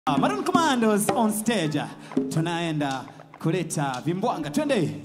Maroon Commandos on stage. Tunaenda kuleta vimbwanga. Twende.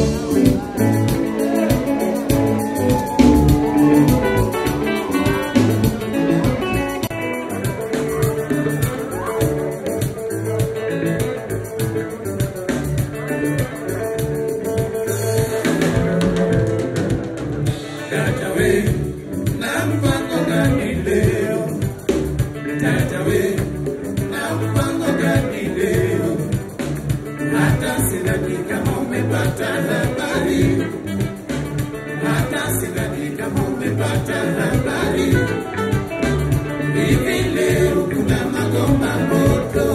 Dada we, na mpango gani leo? Dada we, na mpango gani leo? Hata sidhani kama umepata habari, hata sidhani kama umepata habari. Hivi leo kuna magoma moto,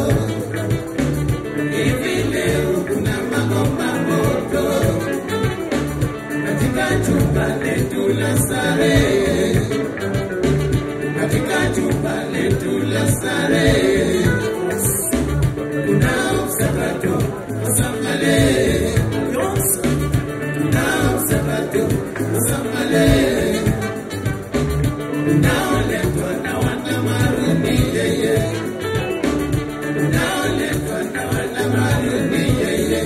hivi leo kuna magoma moto katika chumba letu la starehe, katika chumba letu la starehe kuna msakato wa sambale, kuna msakato wa sambale unaoletwa na wanamaruni yeye, unaoletwa na wanamaruni yeye.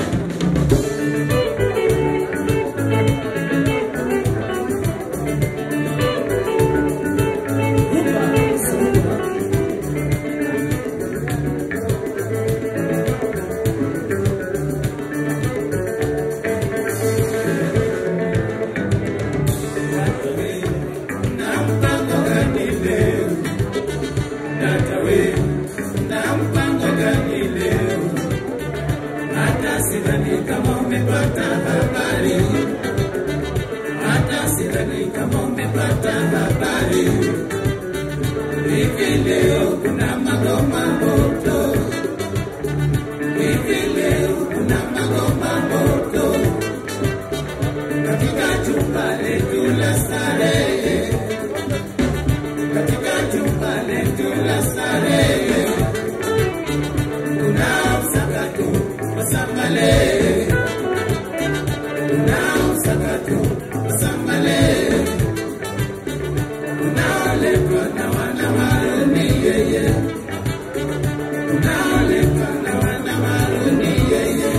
na mpango gani leo? Dada we, na mpango gani leo? Hata sidhani kama umepata habari, hata sidhani kama umepata habari. Hivi leo kuna magoma moto, hivi leo kuna magoma moto katika chumba letu la starehe, katika chumba letu la starehe, kuna msakato wa sambale, kuna msakato wa sambale unaoletwa na wanamaruni yeye, unaoletwa na wanamaruni yeye.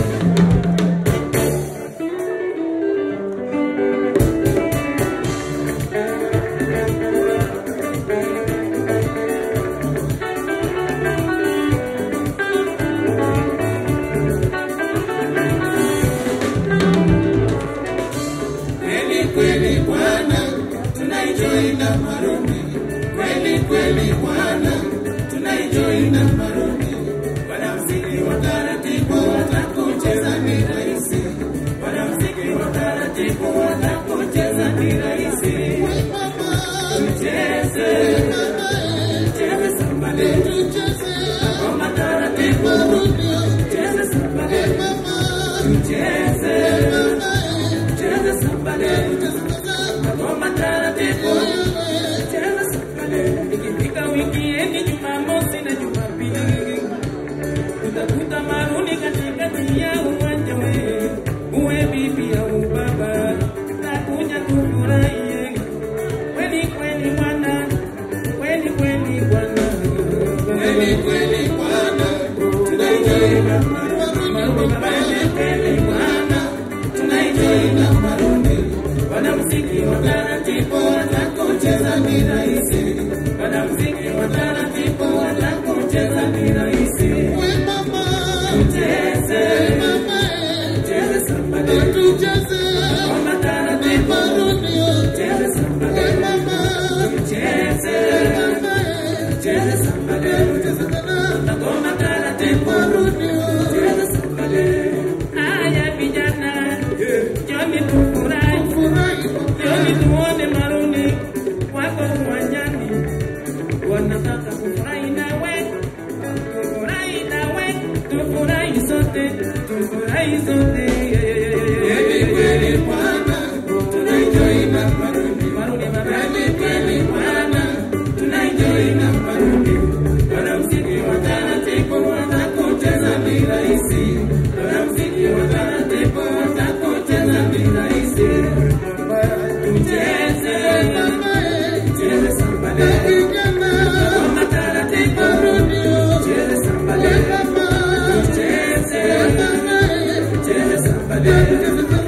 Kweli kweli Bwana, tunaenjoy na maruni. Kweli kweli Bwana, tunaenjoy na maruni. Wanamuziki wa taratibu watakucheza ni rahisi, wanamuziki wa taratibu watakucheza ni rahisi. Tucheze, tucheze sambale, ngoma taratibu, tucheze sambale, tucheze cheza sambale, ngoma taratibu, cheza sambale. Ikifika wikiendi, Jumamosi na Jumapili, utakuta maruni katikati ya uwanja we, uwe bibi au baba, takuja kufurahie kweli kweli bwana, kweli kweli bwana, kweli kweli bwana, tunaenjoy na maruni, kweli kweli bwana, tunaenjoy na maruni. Wanamuziki wa taratibu watakucheza ni rahisi, wanamuziki wa taratibu watakucheza ni rahisi. Tucheze, tucheze sambale, ngoma taratibu, tucheze sambale, tucheze, tucheze sambale, ngoma taratibu, tucheze sambale. Haya vijana, njoni tufurahi, njoni tuone maruni wako uwanjani, wanataka kufurahi nawe, tufurahi nawe, tufurahi sote, tufurahi sote. Kweli kweli Bwana, tunaenjoy na maruni, maruni maruni, kweli Bwana, tunaenjoy na maruni. Wanamuziki wa taratibu watakucheza ni rahisi, wanamuziki wa taratibu watakucheza ni rahisi. Tucheze, tucheze sambale, ngoma taratibu, tucheze sambale, tucheze, tucheze sambale.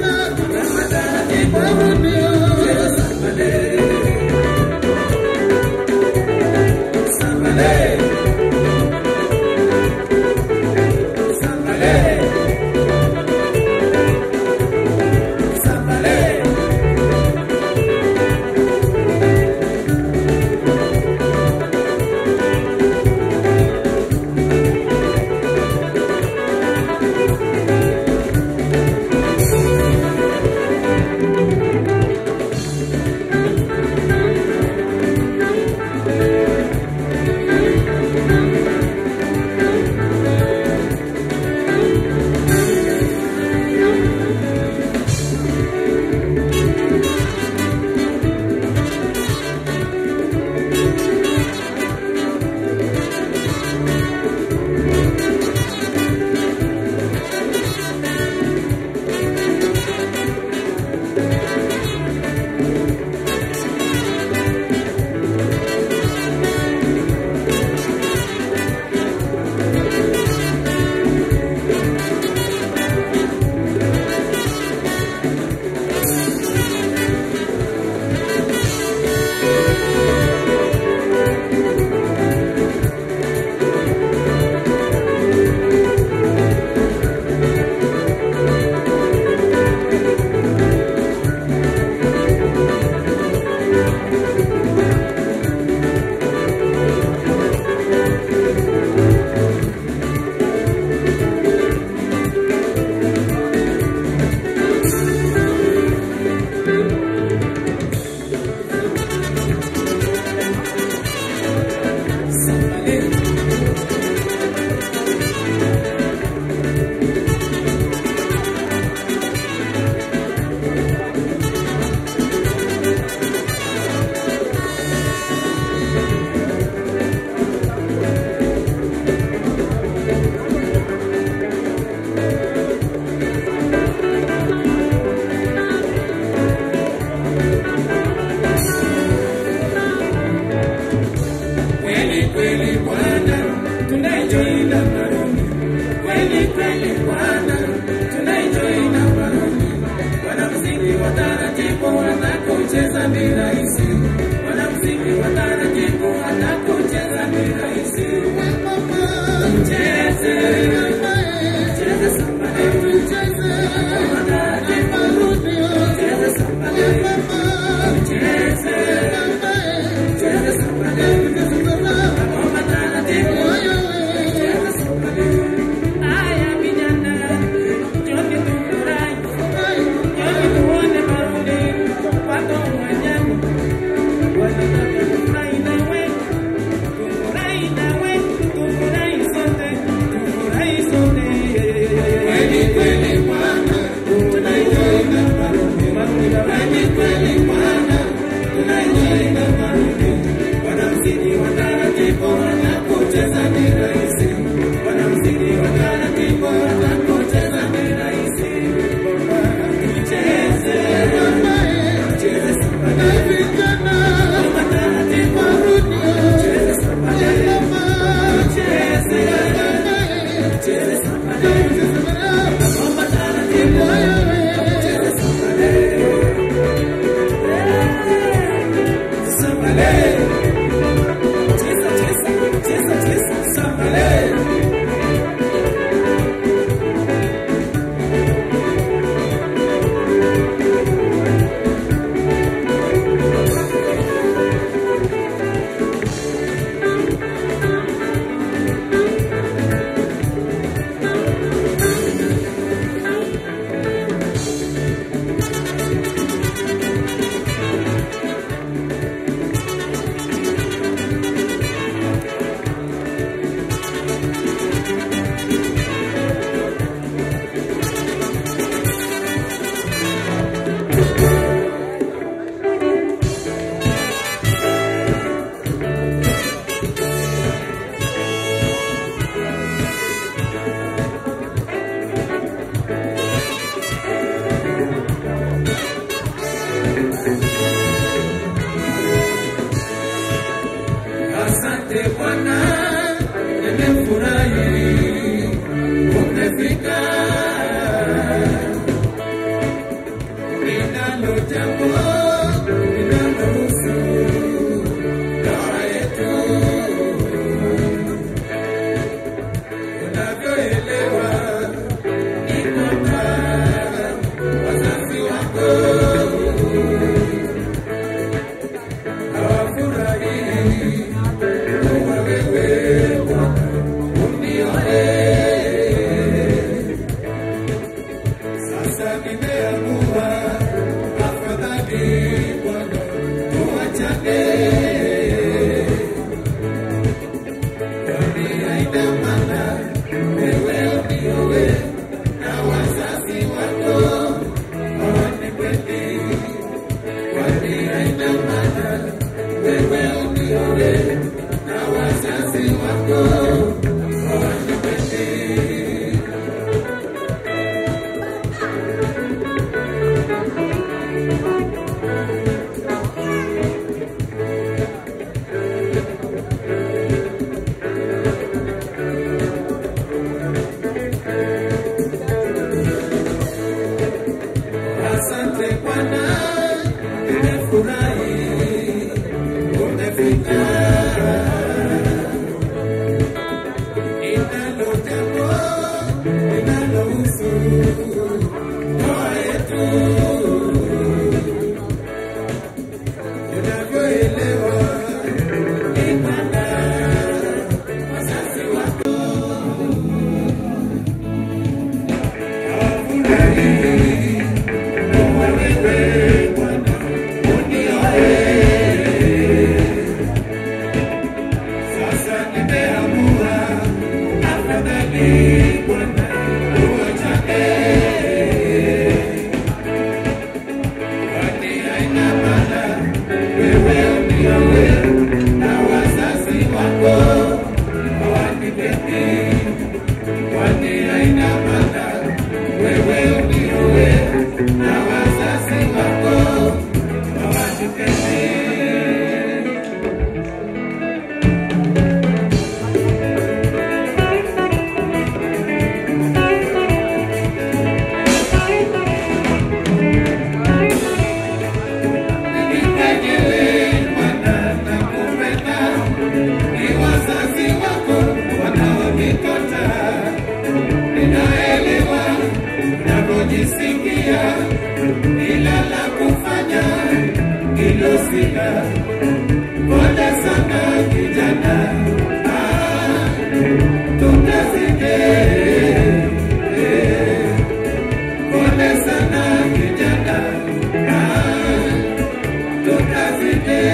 ninalo jambo linalohusu ndoa yetu. Unavyoelewa ni kwamba wazazi wako hawafurahii kuwa wewe Bwana unioe. Sasa nimeamua afadhali Bwana tuachane, kwani haina maana wewe unioe na wazazi wako hawanipendi, kwani haina maana wewe unioe na wazazi wako hawanipendi. Asante Bwana, nimefurahi umefika. Ninalo jambo linalohusu ndoa yetu. Unavyoelewa ni kwamba wazazi wako hawafurahi kuwa wewe Bwana unioe. Sasa nimeamua afadhali Bwana tuachane, kwani haina maana wewe unioe na wazazi wako hawanipendi, kwani haina maana wewe unioe na wazazi wako hawanipendi. Mwenyewe Bwana nakupenda, ni wazazi wako wanaonikataa. Ninaelewa unavyojisikia, ila la kufanya hilo sina. Pole sana kijana, ah, tutazidi. Eh, Pole sana kijana, ah, tutazidi.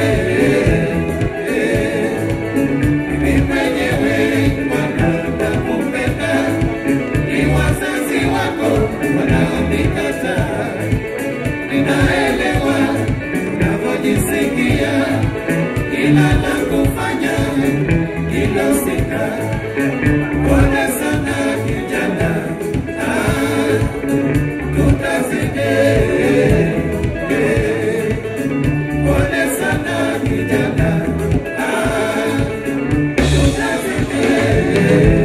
Mimi mwenyewe Bwana nakupenda, ni wazazi wako wanaonikataa. Ninaelewa unavyojisikia, ila la kufanya hilo sina. Pole sana kijana, ah, tutazidi. Pole sana kijana, ah, tutazidi.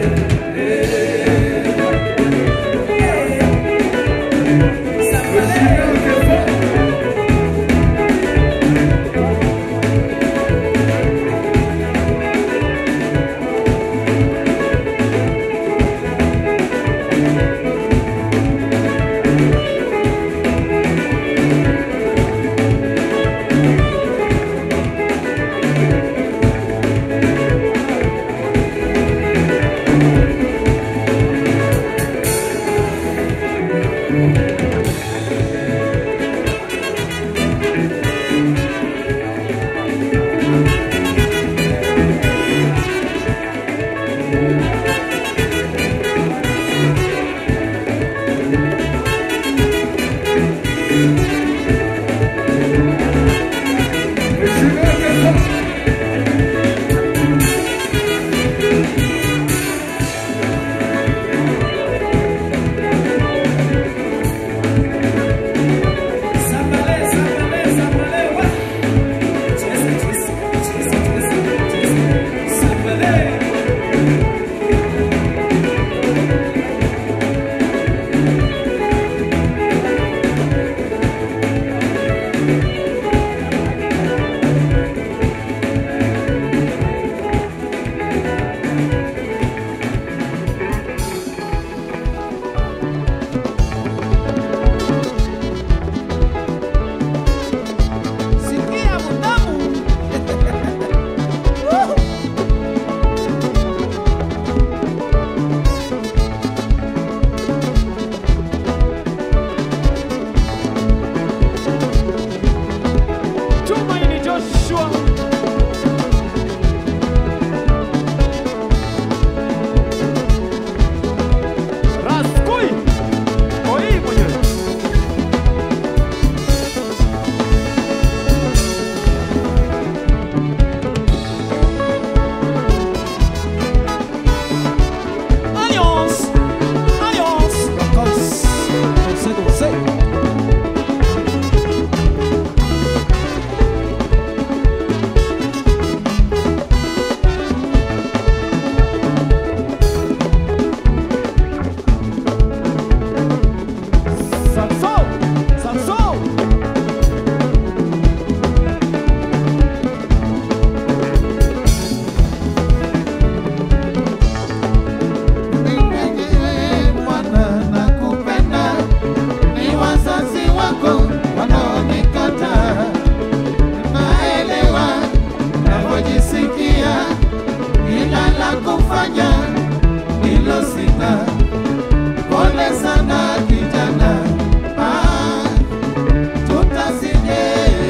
kufanya hilo sina. Pole sana kijana, ah, tutazide.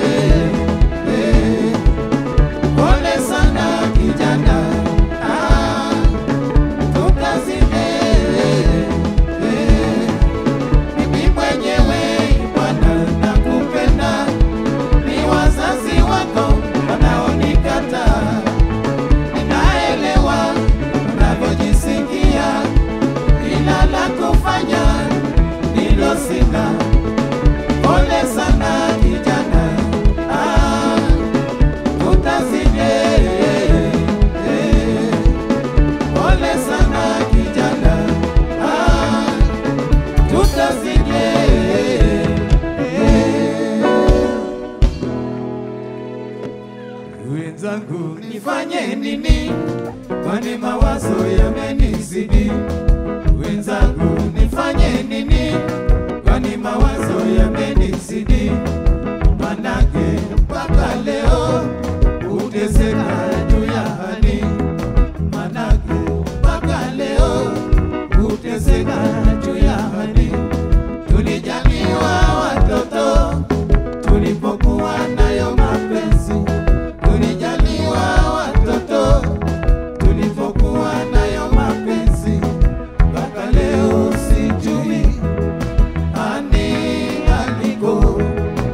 Eh, Pole sana kijana, ah, tutazide. Eh, Mimi mwenyewe Bwana nakupenda, ni wazazi wako wanaonikataa. Ninaelewa unavyojisikia, ila la kufanya ndilo sina. Pole sana kijana, ah, tutazide. Eh, Pole sana kijana, ah, tutazide. Wenzangu, nifanye nini? Kwani mawazo yamenizidi. Wenzangu, nifanye nini? Kwani mawazo yamenizidi. Manake mpaka leo uteseka juu ya hali. Manake mpaka leo uteseka juu ya hali. Tulijaliwa watoto tulipokuwa nayo mapenzi, tulijaliwa watoto tulipokuwa nayo mapenzi, mpaka leo sijui ani aliko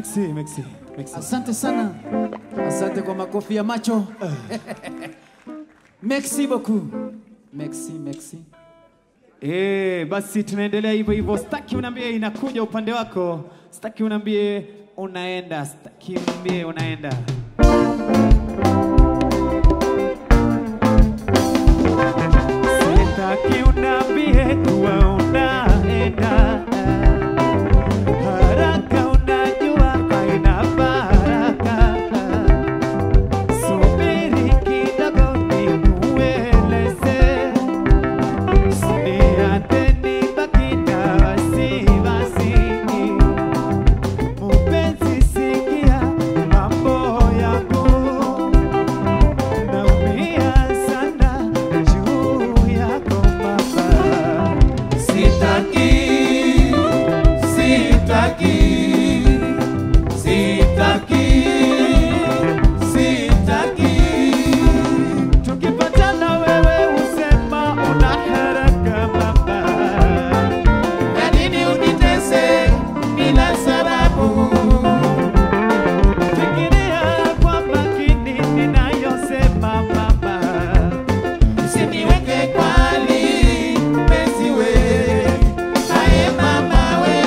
Merci, merci, merci. Asante sana, asante kwa makofi ya macho. Merci beaucoup. Merci, merci. Eh, basi tunaendelea hivyo hivyo. Sitaki unaambie inakuja upande wako, sitaki unaambie unaenda, sitaki unaambie unaenda. Sitaki unaambie kuwa unaenda. Haraka unajua haina baraka. Subiri kidogo nikueleze. Usiniache nibaki na wasiwasi. Mpenzi, sikia mambo yangu. Naumia sana juu yako baba. Sitaki, sitaki, sitaki, sitaki. Tukipatana wewe usema una haraka baba. Ya nini unitese bila sababu? Fikiria kwa makini ninayosema mama. Usiniweke kwali, mpenzi we. Aye mama we.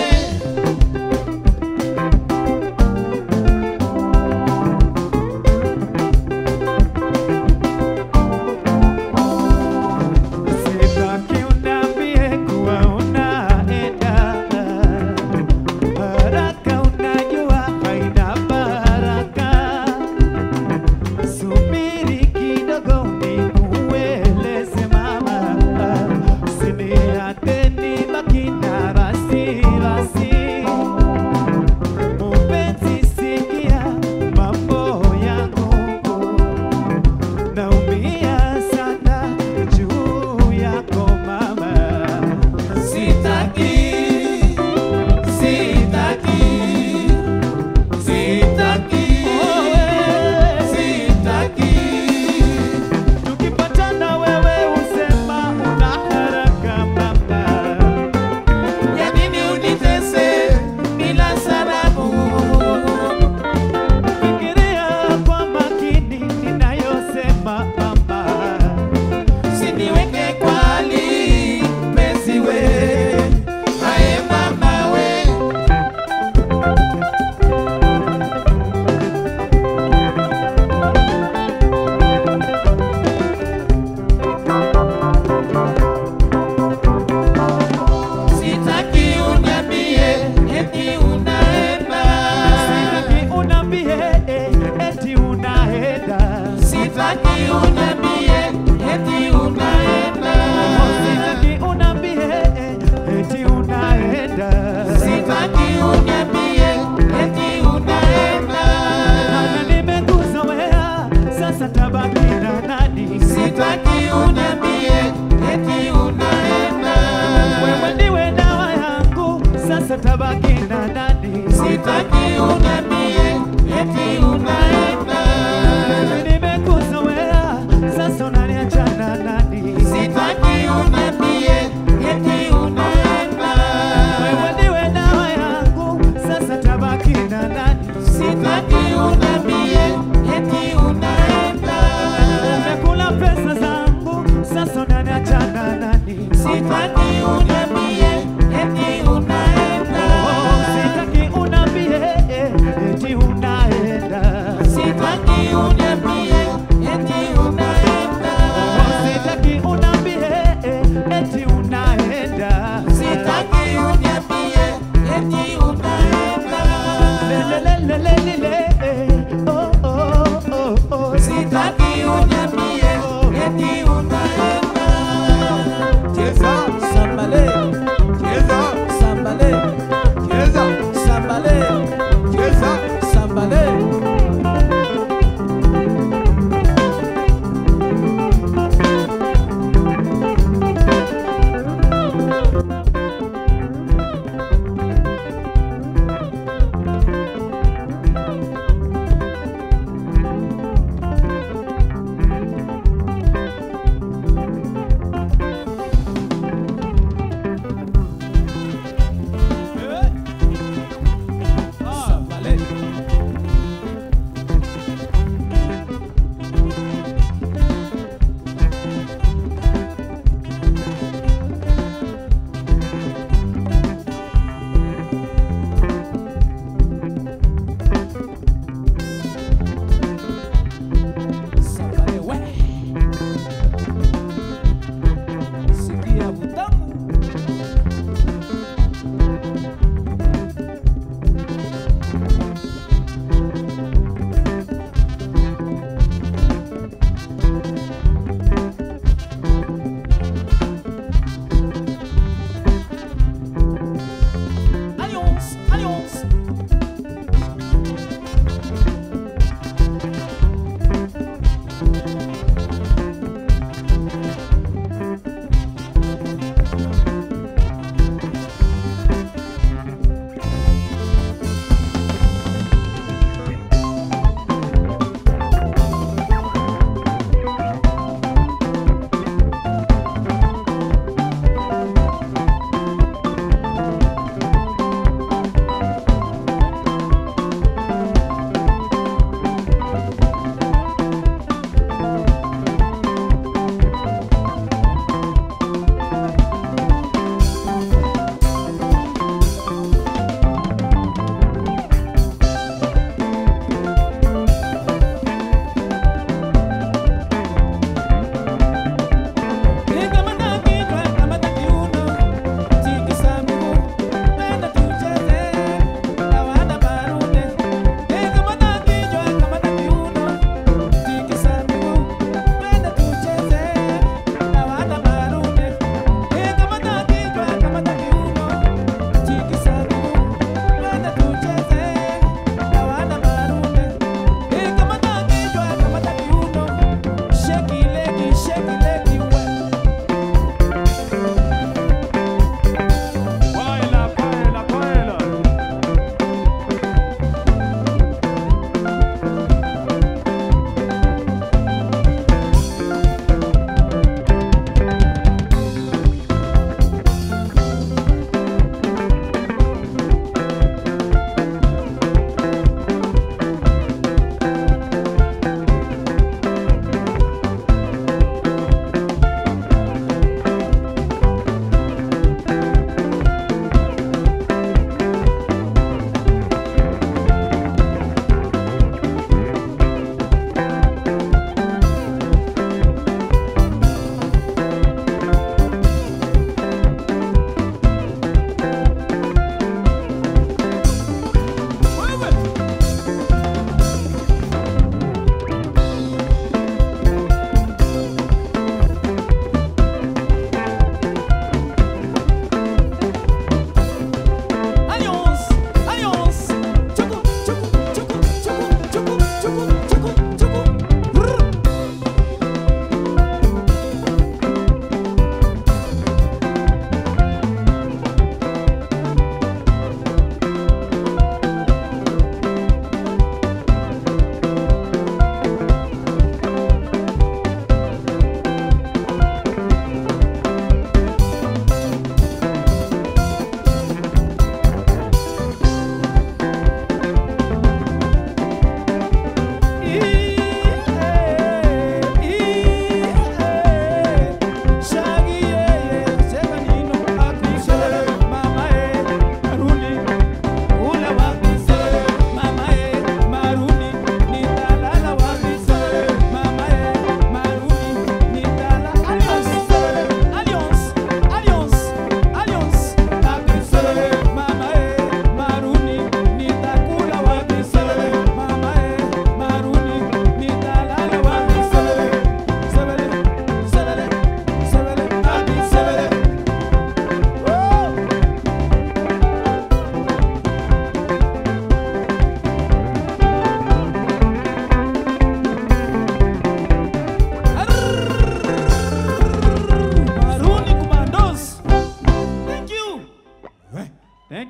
Sitaki uniambie kuwa unaenda. Haraka unajua haina baraka. Subiri kidogo nikueleze mama. Usiniache nibaki na wasiwasi. Mpenzi, sikia mambo yangu. Naumia sana juu yako mama. Sitaki, sitaki, sitaki, sitaki. Tukipatana wewe usema una haraka mama. Ya nini unitese bila sababu? Fikiria kwa makini ninayosema mama. Usiniweke kwali, mpenzi we. Aye mama we. Sitaki uniambie eti unaenda. Sitaki unambie eh, eti unaenda. Sitaki uniambie eti unaenda. Sitaki unambie eh, eti unaenda. Sitaki uniambie eti unaenda. Maana nimekuzoea, sasa tabaki na nani? Sitaki uniambie eti unaenda. Wewe ndiwe dawa yangu, sasa tabaki na nani? Sitaki uniambie eti unaenda. Nimekuzoea, sasa unaniacha na nani? Sitaki uniambie eti unaenda. Wewe ndiwe dawa yangu, sasa tabaki na nani? Sitaki uniambie eti unaenda. Umekula pesa zangu, sasa unaniacha na nani? Sitaki uniambie eti unaenda. Oh, sitaki unambie eh, eti unaenda.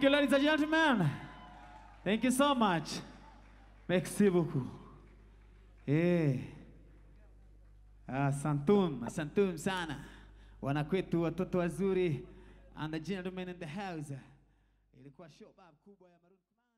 Thank you, ladies and gentlemen. Thank you so much. Merci beaucoup. Eh. Asantum, asantum sana. Wanakwetu watoto wazuri and the gentlemen in the house. Ilikuwa show bab kubwa ya Maroon Commander.